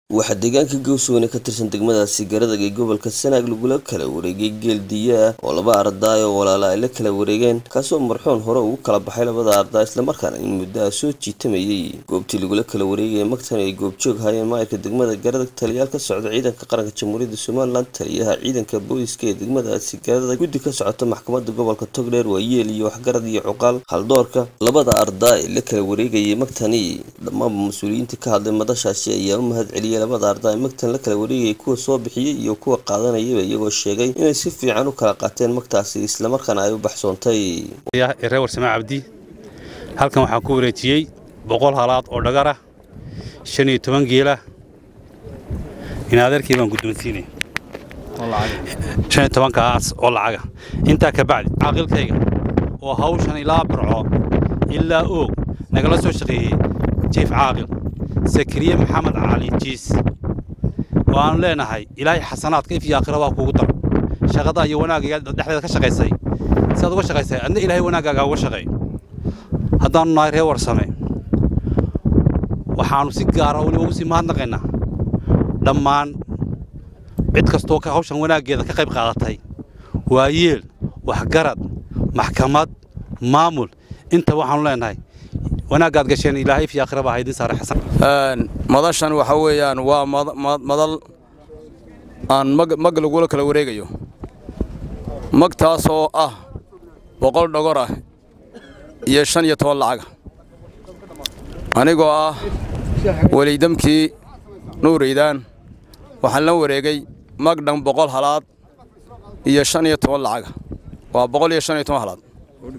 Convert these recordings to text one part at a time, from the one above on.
waxaa deegaanka gowsweyne ka tirsan degmadaasi garadag ee gobolka sanaag lagula kala wareegay geel diya ah oo laba ardaay oo walaala ay la kala wareegeen kaasoo marxuun hore ugu kala baxay labada ardaa islamarkaana in muddo ah soo jiitamayay goobtii lagula kala wareegaya magtan ay goobjoog hayeen maayirka degmada garadag taliyaal ka socda ciidanka qaranka jamhuuriyadda somalilan taliyaha ciidanka booliska ee degmadaasi garadag guddi ka socota maxkamadda gobolka togdheer waa yeel iyo waxgarad iyo cuqaal haldoorka labada ardaa ee la kala wareegayay magtani dhammaanba mas-uuliyiinta ka hadlay madashaasi ayaa u mahad celiyay labada ardaa ee magtan la kala wareegayay kuwa soo bixiyey iyo kuwa qaadanayaba iyagoo sheegay inay si fiican u kala qaateen magtaasi islamarkaana ay u baxsoontay reer warsamaa cabdi halkan waxaan ku wareejiyey boqol halaad oo dhagar ah shan iyo toban geela in adeerkii baan guddoonsiinaya shan iyo tobankaas oo lacaga intaa ka bacdi caaqilkayga oo hawshan ilaa barco ilaa oog nagala soo shaqeeyey jiif caaqil sakariye maxamed cali jiis oo aanu leenahay ilaahay xasanaadka if iyo aakhira waa kuugu daro shaqada iyo wanaagga dhexdeeda ka shaqaysay sidaad uga shaqaysay adna ilaahay wanaaggaaga uga shaqeey haddaannu nahay reer warsame waxaannu si gaara weliba ugu sii mahadnaqaynaa dhammaan cid kastoo hawshan wanaaggeeda ka qayb qaadatay waa yeel waxgarad maxkamad maamul inta waxaannu leenahay wanaaggaad gasheen ilaahay if iyo aakhira baa haydin saare xasan madashan waxa weeyaan waa madal aan mag lagula kala wareegayo magtaasoo ah boqol dhogor ah iyo shan iyo toban lacaga anigoo ah weliydamkii nuuraydaan waxaan la wareegay mag dhan boqol halaad iyo shan iyo toban lacaga waa boqol iyo shan iyo toban halaad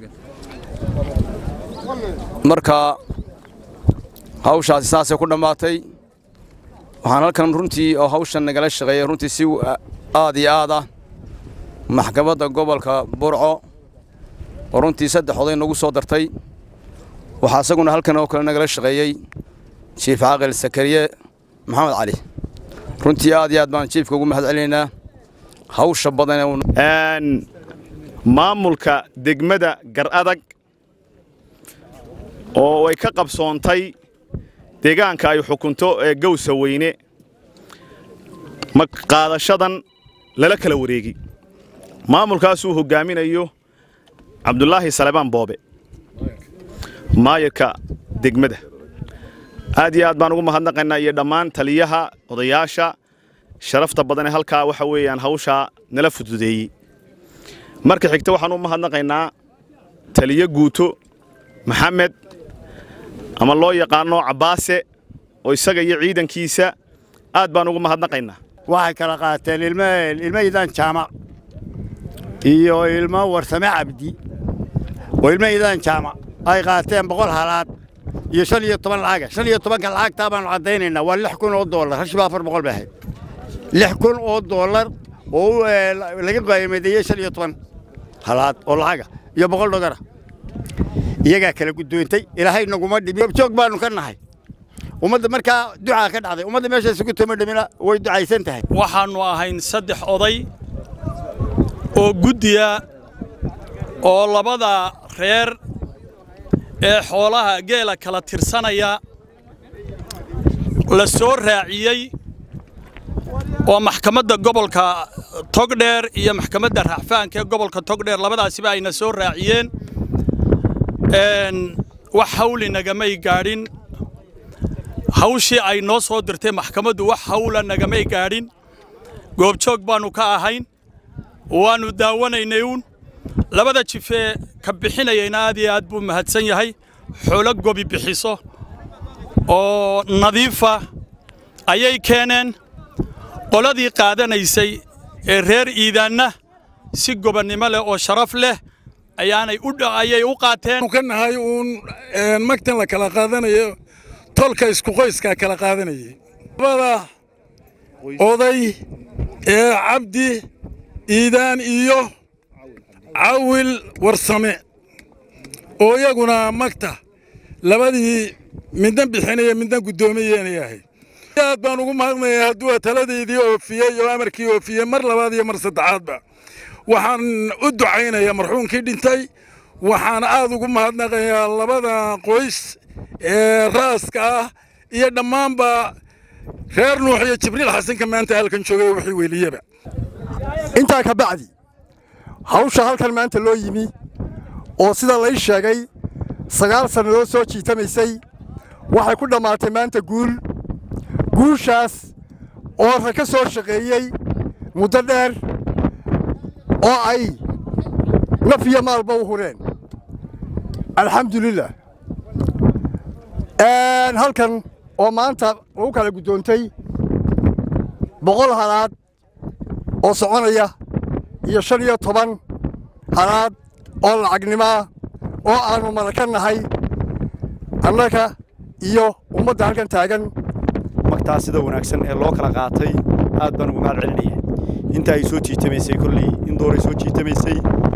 marka hawshaasi saasay ku dhammaatay waxaan halkan runtii oo hawshan nagala shaqeeyay runtii si aad iyo aad ah maxkamadda gobolka burco oo runtii saddex oday nagu soo dartay waxaa isaguna halkan oo kale nagala shaqeeyey jiif caaqil sakariye maxamed cali runtii aad iyo aad baan jiifka ugu mahad celinaynaa hawsha badan maamulka degmada gar adag oo ay ka qabsoontay deegaanka ay xukunto ee gowsa weyne qaadashadan lala kala wareegi maamulkaasuu hoggaaminayo cabdulaahi salebaan boobe maayirka degmada aad iyo aad baan ugu mahadnaqaynaa iyo dhammaan taliyaha odayaasha sharafta badan ee halkaa waxa weeyaan hawshaa nala fududeeyey marka xigta waxaan u mahadnaqaynaa taliyo guuto maxamed ama loo yaqaano cabbaase oo isaga iyo ciidankiisa aad baan ugu mahadnaqaynaa waxay kala qaateen ilmaydaan jaamac iyo ilmo warsame cabdi oo ilmaydaan jaamac ay qaateen boqol halaad iyo shan iyo toban lacaga shan iyo tobanka lacagtaa baanu caddaynaynaa waa lix kun oo dollar hashiba afar boqol bay ahayd lix kun oo dollar oo laga qaayamadeeyey shan iyo toban halaad oo lacaga iyo boqol dhogara iyagaa kala guddoontay ilaahay naguma dhibi joog baanu ka nahay ummadda markaa ducaa ka dhacday ummadda meesha isugu tuma dhimina way ducaysan tahay waxaannu ahayn saddex oday oo guddiya oo labada reer ee xoolaha geela kala tirsanaya la soo raaciyey oo maxkamadda gobolka togdheer iyo maxkamadda racfaanka ee gobolka togdheer labadaasiba ayna soo raaciyeen wax hawli nagamay gaadhin hawshii ay noo soo dirtay maxkamaddu wax hawla nagamay gaadhin goobjoog baannu ka ahayn waannu daawanaynay uun labada jifee ka bixinayayna aad iyo aad buu mahadsan yahay xoolo gobi bixiso oo nadiifa ayay keeneen qoladii qaadanaysay ee reer iidaanna si gobonnimo leh oo sharaf leh ayaanay ayay u qaateen ka nahay uun magtan la kala qaadanayo tolka isku qoyskaa kala qaadanayay labada oday ee cabdi iidaan iyo cawil warsame oo iyaguna magta labadii midna bixinaya midna guddoomiyeena yahay aad baan ugu mahadnaya hadduu taladaydii oofiyey oo amarkii oofiyey mar labaad iyo mar saddexaadba waxaan u ducaynayaa marxuumkii dhintay waxaan aad ugu mahadnaqayaa labada qoys ee raaska ah iyo dhammaanba reer nuux iyo jibriil xasanka maanta halkan joogay wixii weeliyaba intaa ka bacdi hawsha halkan maanta loo yimi oo sida lay sheegay sagaal sannadood soo jiitamaysay waxay ku dhammaatay maanta guul guushaas oo rag ka soo shaqeeyey muddo dheer oo ay naf iyo maalba u hureen alxamdulilah halkan oo maanta lagu kala guddoontay boqol halaad oo soconaya iyo shan iyo toban halaad oo lacagnimoa oo aannu malaka nahay annaga iyo ummadda halkan taagan magtaa sida wanaagsan ee loo kala qaatay aad baan ugu mahad celinaya inta ay soo jiitamaysay kolley in dooray soo jiitamaysay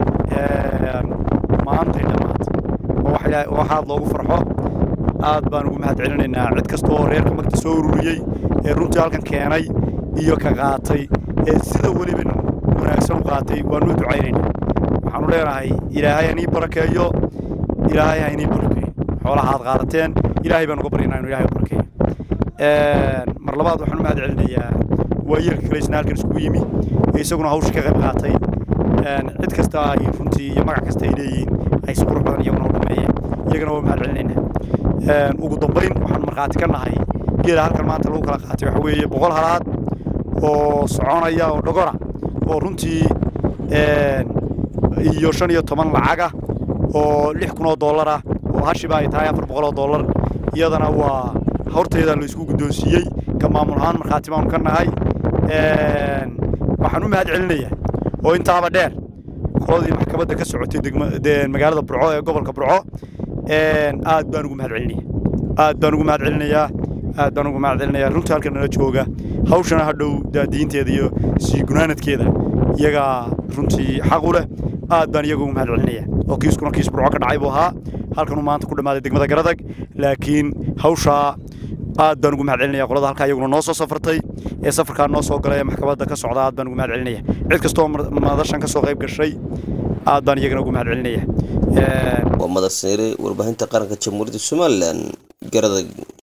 maantay dhammaatay oo waxaad loogu farxo aad baan ugu mahad celinaynaa cid kasta oo reerka magta soo ururiyey ee runtii halkan keenay iyo ka qaatay ee sida weliba wanaagsan u qaatay waanu ducaynaynaa waxaanu leenahay ilaahay hanii barakeeyo ilaahay ha inii barakeeyo xoolaha aad qaadateen ilaahay baan uga baryaynaa inuu ilaahay barakeeyo mar labaad waxaan u mahad celinayaa waayeelka kale isna halkan iskugu yimi ee isaguna hawsha ka qayb qaatay cid kasta ay runtii iyo magac kasta ay leeyihiin ay si qurux badan iyaguna u dhameeyeen iyagana waa mahad celinaynaa ugu dambayn waxaan markhaati ka nahay geela halkan maanta lagu kala qaatay waxa weeye boqol halaad oo soconaya oo dhogora oo runtii iyo shan iyo toban lacaga oo lix kun oo dollar ah oo hashiba ay tahay afar boqol oo dollar iyadana waa horteeda la isku guddoonsiiyey ka maamul ahaan markhaati baanu ka nahay waxaan u mahad celinayaa oo intaaba dheer qoladii maxkamadda ka socotay magaalada burco ee gobolka burco aad baan ugu mahad celinaya aad baan ugu mahad celinayaa aad baan ugu mahad celinayaa runtii halkan nala jooga hawshana hadhow daadiinteeda iyo sii gunaanadkeeda iyagaa runtii xaq u leh aad baan iyaga ugu mahad celinaya oo kiiskuna kiis burco ka dhacay buu ahaa halkanuu maanta ku dhammaaday degmada garadag laakiin hawshaa aad baan ugu mahad celinaya qolada halkaa iyaguna noo soo safartay ee safarkaa noo soo galay ee maxkamadda ka socda aad baan ugu mahad celinaya cid kastoo madashan ka soo qayb gashay aad baan iyagana ugu mahad celinaya waa madar seyre warbaahinta qaranka jamhuuriyadda somalilan garadag